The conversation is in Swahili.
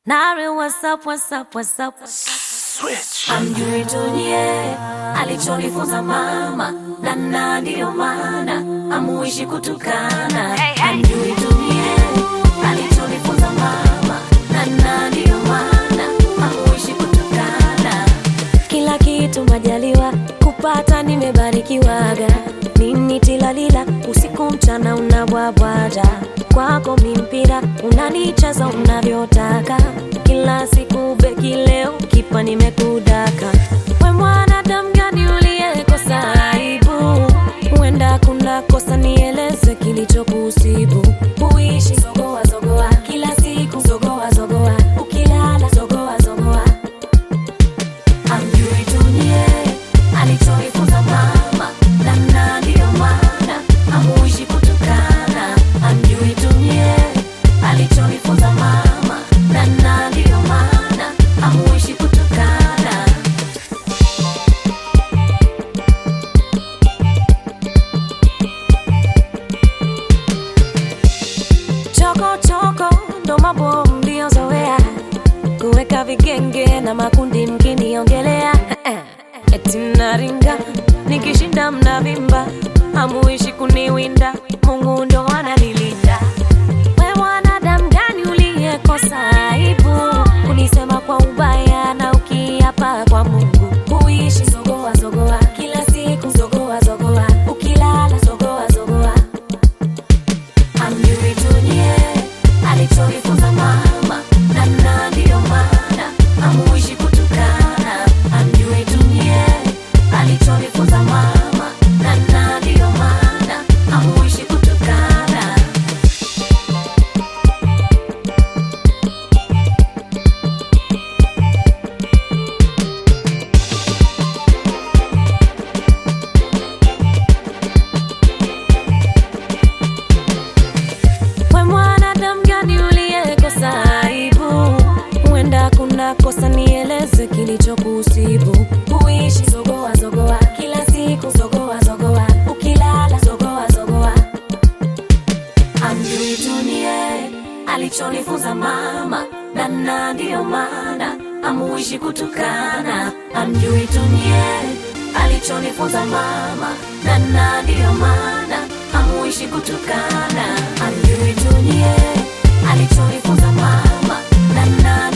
Nari, what's up, what's up, what's up? Switch. Amjui dunie alichonifunza mama, na na ndiyo maana amuishi kutukana. Amjui dunie alichonifunza mama, na na ndiyo maana amuishi kutukana. Kila kitu majaliwa kupata, nimebarikiwaga nini tilalila, usiku mchana unabwabwaja kwako mimpira unanichaza unavyotaka kila siku beki leo kipa nimekudaka we mwanadamu gani uliyekosa aibu huenda kuna kosa nieleze kilichokusibu huishi zogoa zogoa kila siku zogoa zogoa ukilala zogoa zogoa amjui dunie alichonifunza mama namna ndiyo maana amuishi kutukana amjui dunie alichonifunza mama namna ndiyo maana amuishi kutukana choko choko ndo mambo mliozoea kuweka vigenge na makundi mkiniongelea eti naringa nikishinda mnavimba hamuishi kuniwinda mungu ndo ananilinda we mwanadamu gani uliyekosa aibu kunisema kwa ubaya na ukiapa kwa mungu huishi zogoa zogoa kila siku zogoa zogoa ukilala zogoa zogoa amjui dunie alichonifunza mama namna ndiyo maana amuishi kutukana amjui dunie alichonifunza mama namna ndiyo maana amuishi kutukana we mwanadamu gani uliyekosa aibu huenda kuna kosa nieleze kilichokusibu huishi zogoa zogoa kila siku zogoa zogoa ukilala zogoa zogoa amjui dunie alichonifunza mama nana ndiyo maana amuishi kutukana amjui dunie alichonifunza mama nana ndiyo maana amuishi kutukana amjui dunie alichonifunza mama nana